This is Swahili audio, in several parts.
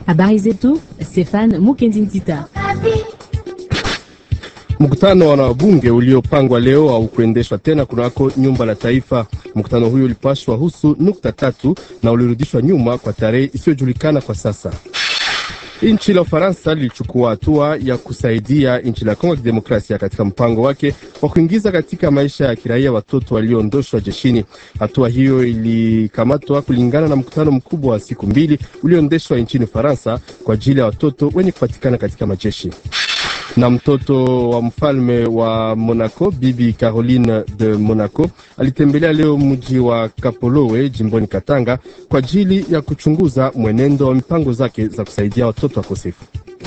Habari zetu, Stefan Mukendi Ntita. Mkutano wa wanabunge uliopangwa leo au kuendeshwa tena kunako nyumba la taifa. Mkutano huyo ulipashwa husu nukta tatu na ulirudishwa nyuma kwa tarehe isiyojulikana kwa sasa. Nchi la Ufaransa lilichukua hatua ya kusaidia nchi la Kongo ya Kidemokrasia katika mpango wake wa kuingiza katika maisha ya kiraia watoto walioondoshwa jeshini. Hatua hiyo ilikamatwa kulingana na mkutano mkubwa wa siku mbili ulioendeshwa nchini Ufaransa kwa ajili ya watoto wenye kupatikana katika majeshi na mtoto wa mfalme wa Monaco Bibi Caroline de Monaco alitembelea leo mji wa Kapolowe jimboni Katanga kwa ajili ya kuchunguza mwenendo wa mipango zake za kusaidia watoto wakosefu.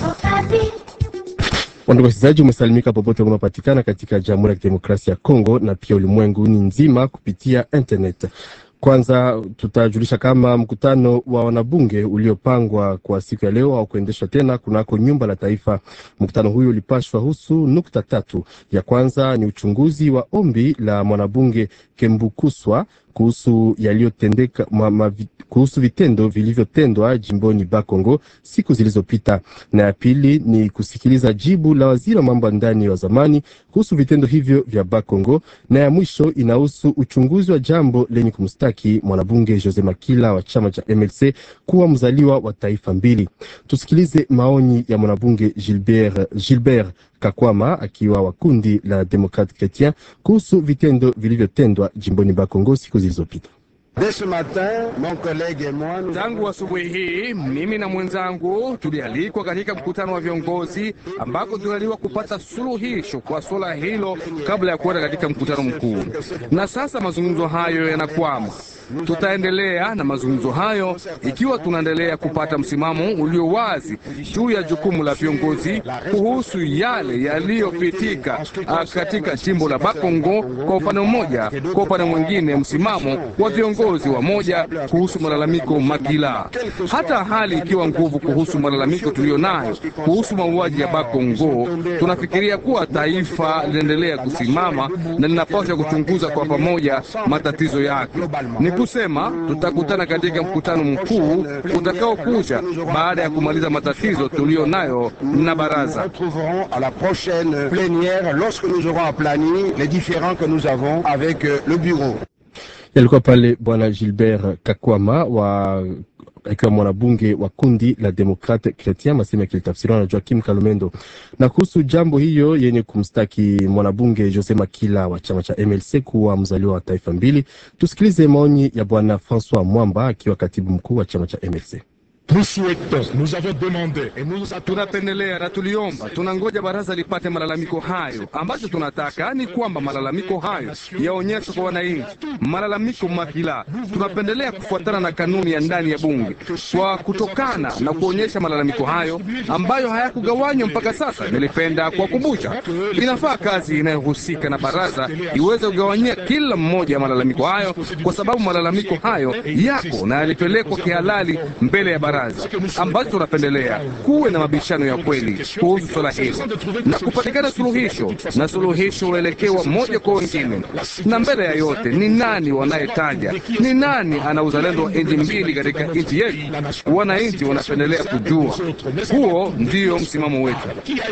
Wandugu wasikilizaji, umesalimika popote unapatikana katika Jamhuri ya Kidemokrasia ya Kongo na pia ulimwenguni nzima kupitia internet. Kwanza tutajulisha kama mkutano wa wanabunge uliopangwa kwa siku ya leo au kuendeshwa tena kunako nyumba la taifa. Mkutano huyo ulipashwa husu nukta tatu. Ya kwanza ni uchunguzi wa ombi la mwanabunge Kembukuswa kuhusu yaliyotendeka kuhusu vitendo vilivyotendwa jimboni Bakongo siku zilizopita, na ya pili ni kusikiliza jibu la waziri wa mambo ya ndani wa zamani kuhusu vitendo hivyo vya Bakongo, na ya mwisho inahusu uchunguzi wa jambo lenye kumstaki mwanabunge Jose Makila wa chama cha MLC kuwa mzaliwa wa taifa mbili. Tusikilize maoni ya mwanabunge Gilbert, Gilbert Kakwama akiwa wa kundi la Democrate Chretien kuhusu vitendo vilivyotendwa jimboni Bakongo siku zilizopita. Tangu asubuhi hii mimi na mwenzangu tulialikwa katika mkutano wa viongozi ambako tulialikwa kupata suluhisho kwa suala hilo kabla ya kuenda katika mkutano mkuu, na sasa mazungumzo hayo yanakwama. Tutaendelea na mazungumzo hayo ikiwa tunaendelea kupata msimamo ulio wazi juu ya jukumu la viongozi kuhusu yale yaliyopitika katika jimbo la Bakongo kwa upande mmoja, kwa upande mwingine msimamo wa viongozi wa moja kuhusu malalamiko Makila. Hata hali ikiwa nguvu kuhusu malalamiko tuliyo nayo kuhusu mauaji ya Bakongo, tunafikiria kuwa taifa linaendelea kusimama na linapaswa kuchunguza kwa pamoja matatizo yake. Ni kusema tutakutana katika mkutano mkuu utakaokuja baada ya kumaliza matatizo tuliyo nayo na baraza. Yalikuwa pale bwana Gilbert Kakwama wa akiwa mwanabunge wa kundi la Demokrate Chretien, masema yakilitafsiriwa na Joakim Kalumendo. Na kuhusu jambo hiyo yenye kumstaki mwanabunge Jose Makila wa chama cha MLC kuwa mzaliwa wa taifa mbili, tusikilize maoni ya bwana Francois Mwamba akiwa katibu mkuu wa chama cha MLC. Tunapendelea na tuliomba, tunangoja baraza lipate malalamiko hayo. Ambacho tunataka ni kwamba malalamiko hayo yaonyeshwe kwa wananchi. Malalamiko Makila, tunapendelea kufuatana na kanuni ya ndani ya bunge kwa kutokana na kuonyesha malalamiko hayo ambayo hayakugawanywa mpaka sasa. Nilipenda kuwakumbusha, inafaa kazi inayohusika na baraza iweze kugawanyia kila mmoja ya malalamiko hayo, kwa sababu malalamiko hayo yako na yalipelekwa kihalali mbele ya baraza ambacho tunapendelea kuwe na mabishano ya kweli kuhusu swala hilo na kupatikana suluhisho, na suluhisho uelekewa moja kwa wengine. Na mbele ya yote, ni nani wanayetaja, ni nani ana uzalendo wa nchi mbili katika nchi yetu? Wananchi wanapendelea kujua. Huo ndio msimamo wetu.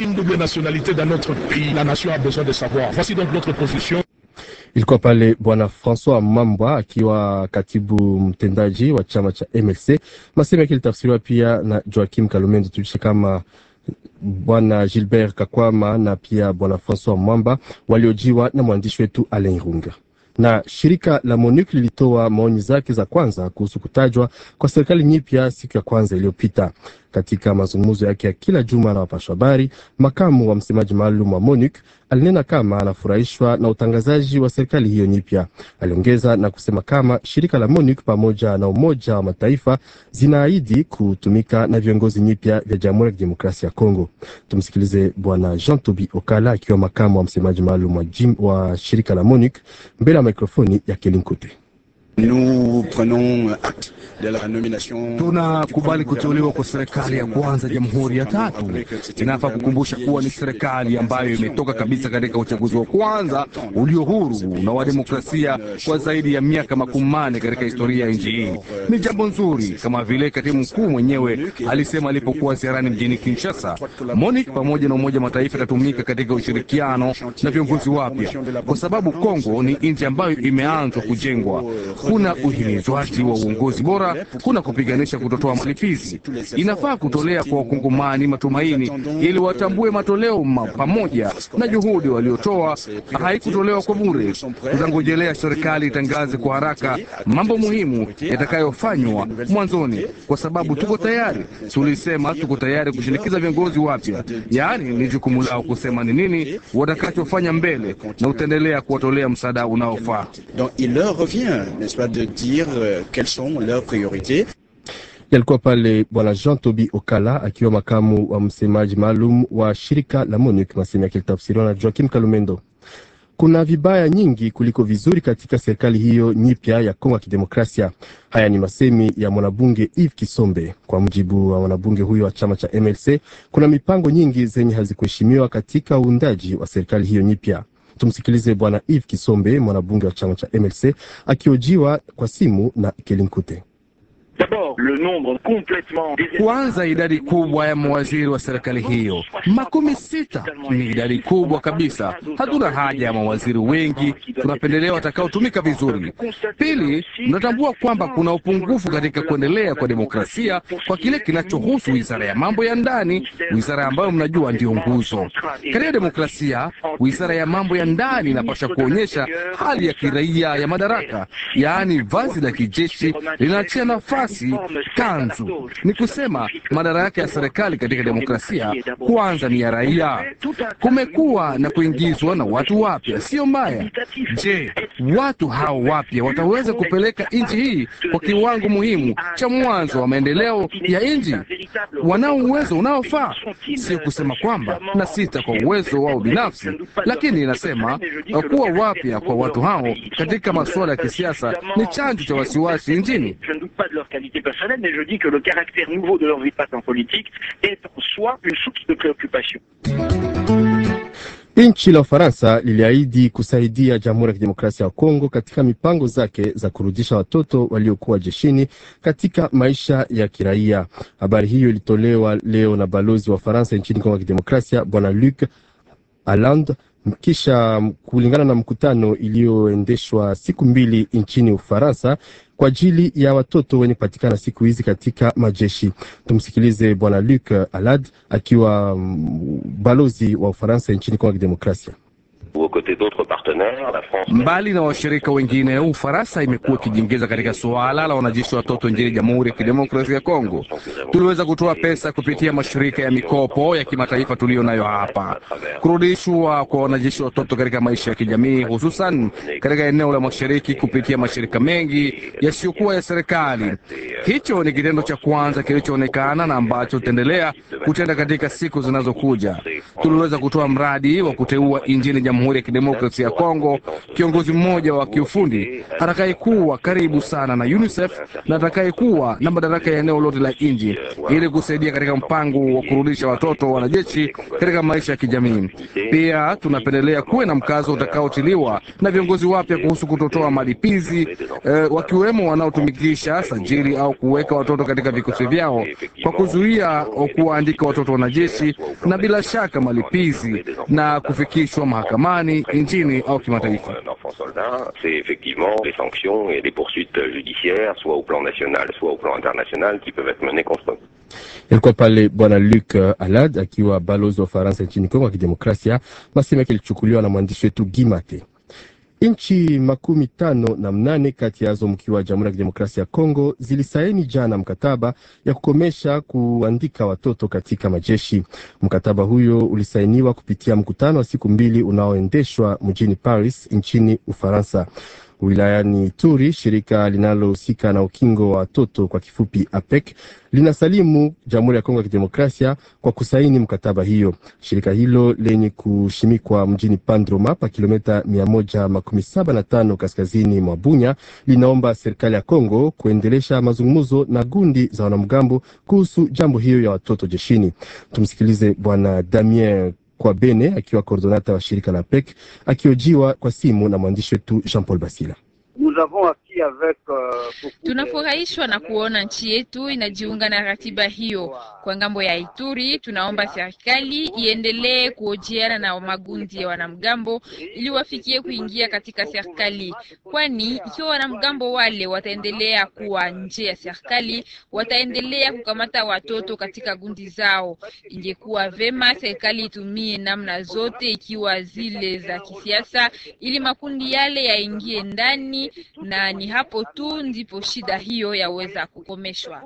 Ilikuwa pale bwana Francois Mambwa akiwa katibu mtendaji wa chama cha MLC. Maseme yake ilitafsiriwa pia na Joakim Kalumendo. Tulishe kama bwana Gilbert Kakwama na pia bwana Francois Mwamba waliojiwa na mwandishi wetu Alain Runga na shirika la MONUC lilitoa maoni zake za kwanza kuhusu kutajwa kwa serikali nyipya siku ya kwanza iliyopita. Katika mazungumzo yake ya kila juma na wapasha habari, makamu wa msemaji maalum wa MONUC alinena kama anafurahishwa na utangazaji wa serikali hiyo nyipya. Aliongeza na kusema kama shirika la MONUC pamoja na Umoja wa Mataifa zinaahidi kutumika na viongozi nyipya vya Jamhuri ya Kidemokrasia ya Kongo. Tumsikilize Bwana Jean Tobi Okala akiwa makamu wa msemaji maalum wa, wa shirika la MONUC mbele ya mikrofoni ya Kelinkute. Nous prenons acte de la nomination. Tunakubali kuteuliwa kwa serikali ya kwanza jamhuri ya tatu. Inafaa kukumbusha kuwa ni serikali ambayo imetoka kabisa katika uchaguzi wa kwanza ulio huru na wa demokrasia kwa zaidi ya miaka makumi manne katika historia ya nchi hii. Ni jambo nzuri, kama vile katibu mkuu mwenyewe alisema alipokuwa ziarani mjini Kinshasa. MONUC pamoja na Umoja Mataifa itatumika katika ushirikiano na viongozi wapya, kwa sababu Kongo ni nchi ambayo imeanzwa kujengwa. Kuna uhimizwaji wa uongozi bora, kuna kupiganisha kutotoa malipizi. Inafaa kutolea kwa wakongomani matumaini ili watambue matoleo ma pamoja na juhudi waliotoa haikutolewa kwa bure. Tutangojelea serikali itangaze kwa haraka mambo muhimu yatakayofanywa mwanzoni, kwa sababu tuko tayari. Tulisema tuko tayari kushinikiza viongozi wapya, yaani ni jukumu lao kusema ni nini watakachofanya mbele, na utaendelea kuwatolea msaada unaofaa. Donc il leur revient, n'est-ce pas, de dire euh, quelles sont leurs priorités. Yalikuwa pale bwana Jean Tobi Okala akiwa makamu wa msemaji maalum wa shirika la MONUC, masemi yake litafsiriwa na Joakim Kalumendo. Kuna vibaya nyingi kuliko vizuri katika serikali hiyo nyipya ya Kongo ya Kidemokrasia. Haya ni masemi ya mwanabunge Eve Kisombe. Kwa mujibu wa mwanabunge huyo wa chama cha MLC, kuna mipango nyingi zenye hazikuheshimiwa katika uundaji wa serikali hiyo nyipya. Tumsikilize bwana Eve Kisombe, mwanabunge wa chama cha MLC, akiojiwa kwa simu na Kelinkute. Kwanza, idadi kubwa ya mawaziri wa serikali hiyo, makumi sita, ni idadi kubwa kabisa. Hatuna haja ya mawaziri wengi, tunapendelea watakaotumika vizuri. Pili, tunatambua kwamba kuna upungufu katika kuendelea kwa demokrasia kwa kile kinachohusu wizara ya mambo ya ndani, wizara ambayo mnajua ndiyo nguzo katika demokrasia. Wizara ya mambo ya ndani inapaswa kuonyesha hali ya kiraia ya madaraka, yaani vazi la kijeshi linaachia nafasi kanzu ni kusema madaraka ya serikali katika demokrasia kwanza ni ya raia. Kumekuwa na kuingizwa na watu wapya, sio mbaya. Je, watu hao wapya wataweza kupeleka nchi hii kwa kiwango muhimu cha mwanzo wa maendeleo ya nchi? Wanao uwezo unaofaa? Sio kusema kwamba na sita kwa uwezo wao binafsi, lakini inasema kuwa wapya kwa watu hao katika masuala ya kisiasa ni chanzo cha wasiwasi nchini. qualité personnelle, mais je dis que le caractère nouveau de leur vie en politique est en soi une source de préoccupation. Nchi la Ufaransa liliahidi kusaidia Jamhuri ya Kidemokrasia ya Kongo katika mipango zake za kurudisha watoto waliokuwa jeshini katika maisha ya kiraia. Habari hiyo ilitolewa leo na balozi wa Ufaransa nchini Kongo ya Kidemokrasia, Bwana Luc Alland kisha kulingana na mkutano iliyoendeshwa siku mbili nchini Ufaransa kwa ajili ya watoto wenye kupatikana siku hizi katika majeshi. Tumsikilize bwana Luc Alad akiwa mm, balozi wa Ufaransa nchini Kongo ya Kidemokrasia. Mbali na washirika wengine, Ufaransa imekuwa ikijiingiza katika suala la wanajeshi watoto nchini Jamhuri ya Kidemokrasia ya Kongo. Tuliweza kutoa pesa kupitia mashirika ya mikopo ya kimataifa tuliyo nayo hapa, kurudishwa kwa wanajeshi watoto katika maisha ya kijamii, hususan katika eneo la mashariki kupitia mashirika mengi yasiyokuwa ya serikali. Hicho ni kitendo cha kwanza kilichoonekana na ambacho tutaendelea kutenda katika siku zinazokuja. Tuliweza kutoa mradi wa kuteua nchini Jamhuri ya Kidemokrasia ya Kongo kiongozi mmoja wa kiufundi atakayekuwa karibu sana na UNICEF na atakayekuwa na madaraka ya eneo lote la nchi ili kusaidia katika mpango wa kurudisha watoto wanajeshi katika maisha ya kijamii. Pia tunapendelea kuwe na mkazo utakaotiliwa na viongozi wapya kuhusu kutotoa malipizi eh, wakiwemo wanaotumikisha sajili au kuweka watoto katika vikosi vyao kwa kuzuia kuwaandika watoto wanajeshi na bila shaka malipizi na kufikishwa mahakamani nchini au kimataifa. d'enfants soldats, c'est effectivement les sanctions et les poursuites judiciaires, soit au plan national, soit au plan international, qui peuvent être menées contre eux. Ilikuwa pale bwana Luc Alad akiwa balozi wa Ufaransa nchini Kongo ya Kidemokrasia. Masemo yake ilichukuliwa na mwandishi wetu Gimate. Nchi makumi tano na mnane kati yazo mkiwa Jamhuri ya Kidemokrasia ya Kongo zilisaini jana mkataba ya kukomesha kuandika watoto katika majeshi. Mkataba huyo ulisainiwa kupitia mkutano wa siku mbili unaoendeshwa mjini Paris nchini Ufaransa. Wilayani Ituri, shirika linalohusika na ukingo wa watoto kwa kifupi APEC linasalimu Jamhuri ya Kongo ya Kidemokrasia kwa kusaini mkataba hiyo. Shirika hilo lenye kushimikwa mjini Pandroma pa kilomita mia moja makumi saba na tano kaskazini mwa Bunya linaomba serikali ya Kongo kuendelesha mazungumzo na gundi za wanamgambo kuhusu jambo hiyo ya watoto jeshini. Tumsikilize Bwana Damien Kwabene akiwa koordonata wa shirika la PEC akiojiwa kwa simu na mwandishi wetu Jean Paul Basila. Tunafurahishwa na kuona nchi yetu inajiunga na ratiba hiyo. Kwa ngambo ya Ituri, tunaomba serikali iendelee kuhojiana na magundi ya wanamgambo ili wafikie kuingia katika serikali, kwani ikiwa wanamgambo wale wataendelea kuwa nje ya serikali, wataendelea kukamata watoto katika gundi zao. Ingekuwa vema serikali itumie namna zote, ikiwa zile za kisiasa, ili makundi yale yaingie ndani na ni hapo tu ndipo shida hiyo yaweza kukomeshwa.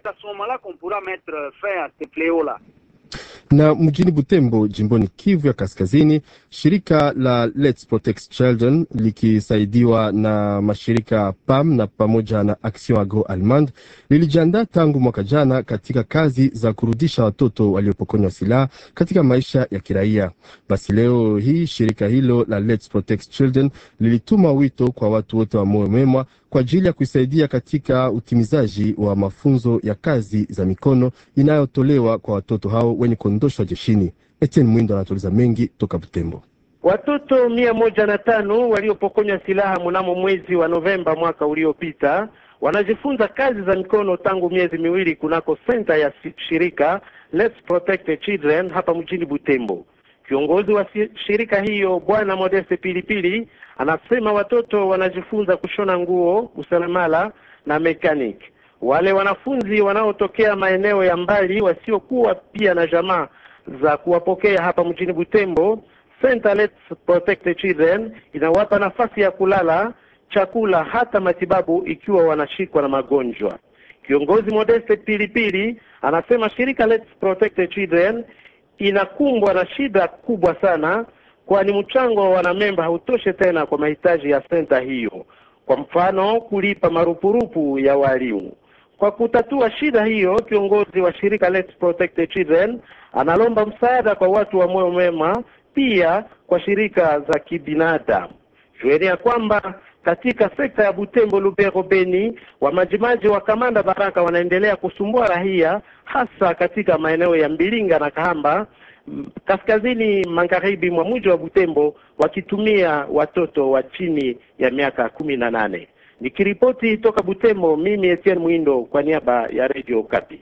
Na mjini Butembo, jimboni Kivu ya Kaskazini, shirika la Let's Protect Children likisaidiwa na mashirika PAM na pamoja na Action Agro Allemande lilijiandaa tangu mwaka jana katika kazi za kurudisha watoto waliopokonywa silaha katika maisha ya kiraia. Basi leo hii shirika hilo la Let's Protect Children lilituma wito kwa watu wote wa moyo mwema kwa ajili ya kuisaidia katika utimizaji wa mafunzo ya kazi za mikono inayotolewa kwa watoto hao wenye kuondoshwa jeshini. Etienne Mwindo anatuliza mengi toka Butembo. Watoto mia moja na tano waliopokonywa silaha mnamo mwezi wa Novemba mwaka uliopita wanajifunza kazi za mikono tangu miezi miwili kunako senta ya shirika Let's Protect the Children hapa mjini Butembo. Kiongozi wa shirika hiyo Bwana Modeste Pilipili anasema watoto wanajifunza kushona nguo, useremala na mechanic. Wale wanafunzi wanaotokea maeneo ya mbali wasiokuwa pia na jamaa za kuwapokea hapa mjini Butembo, Center Let's Protect the Children inawapa nafasi ya kulala, chakula, hata matibabu ikiwa wanashikwa na magonjwa. Kiongozi Modeste Pilipili anasema shirika Let's Protect the Children inakumbwa na shida kubwa sana, kwani mchango wa wanamemba hautoshe tena kwa mahitaji ya senta hiyo, kwa mfano kulipa marupurupu ya walimu. Kwa kutatua shida hiyo, kiongozi wa shirika Let's Protect the Children analomba msaada kwa watu wa moyo mwema, pia kwa shirika za kibinadamu. Jueni ya kwamba katika sekta ya Butembo, Lubero, Beni, wamajimaji wa Kamanda Baraka wanaendelea kusumbua raia, hasa katika maeneo ya Mbilinga na Kahamba, kaskazini magharibi mwa mji wa Butembo, wakitumia watoto wa chini ya miaka kumi na nane. Nikiripoti toka Butembo, mimi Etienne Mwindo kwa niaba ya Radio Kapi.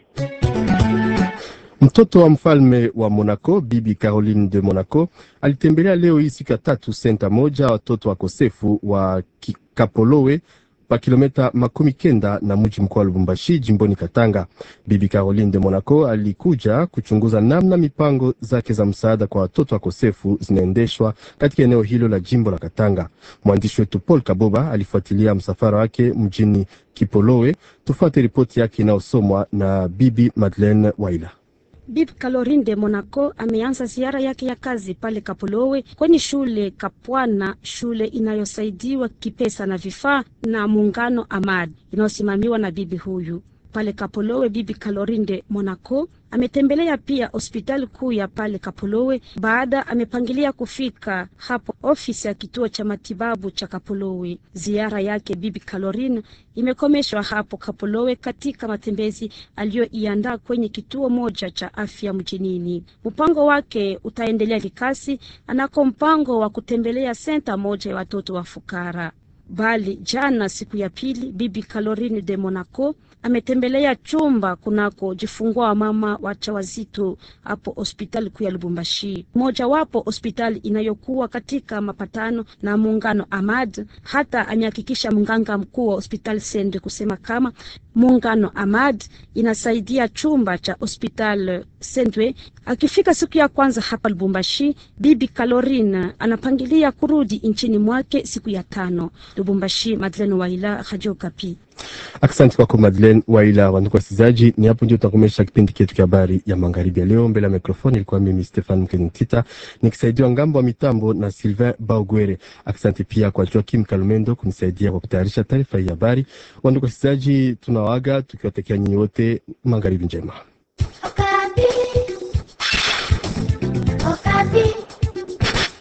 Mtoto wa mfalme wa Monaco, Bibi Caroline de Monaco, alitembelea leo hii siku ya tatu senta moja watoto wakosefu wa Kapolowe pa kilomita makumi kenda na mji mkuu wa Lubumbashi, jimboni Katanga. Bibi Caroline de Monaco alikuja kuchunguza namna mipango zake za msaada kwa watoto wakosefu zinaendeshwa katika eneo hilo la jimbo la Katanga. Mwandishi wetu Paul Kaboba alifuatilia msafara wake mjini Kipolowe. Tufuate ripoti yake inayosomwa na Bibi Madeleine Waila. Bibi Caroline de Monaco ameanza ziara yake ya kazi pale Kapolowe kwenye shule Kapwana, shule inayosaidiwa kipesa na vifaa na muungano Amad inayosimamiwa na bibi huyu pale Kapolowe. Bibi Caroline de Monaco ametembelea pia hospitali kuu ya pale Kapolowe. Baada amepangilia kufika hapo ofisi ya kituo cha matibabu cha Kapolowe. Ziara yake bibi Caroline imekomeshwa hapo Kapolowe katika matembezi aliyoiandaa kwenye kituo moja cha afya mjinini. Mpango wake utaendelea vikasi, anako mpango wa kutembelea senta moja ya watoto wa fukara bali jana siku ya pili bibi Caroline de Monaco ametembelea chumba kunako jifungua wa mama wajawazito hapo hospitali kuu ya Lubumbashi, mojawapo hospitali inayokuwa katika mapatano na muungano Amad. Hata amehakikisha mganga mkuu wa hospitali Sende kusema kama muungano Amad inasaidia chumba cha hospitali Sendwe. Akifika siku ya kwanza hapa Lubumbashi, bibi Caroline anapangilia kurudi nchini mwake siku ya tano. Lubumbashi, Madeleine Waila, Radio Kapi. Asante kwako Madeleine Waila. Wandugu wasikilizaji, ni hapo ndio tutakomesha kipindi chetu cha habari ya magharibi ya leo. Mbele ya mikrofoni ilikuwa mimi Stefan Mkenitita nikisaidiwa ngambo wa mitambo na Sylvain Baugwere. Asante pia kwa Joakim Kalumendo kunisaidia kwa kutayarisha taarifa hii habari. Wandugu wasikilizaji, tunawaaga tukiwatakia nyinyi wote magharibi njema.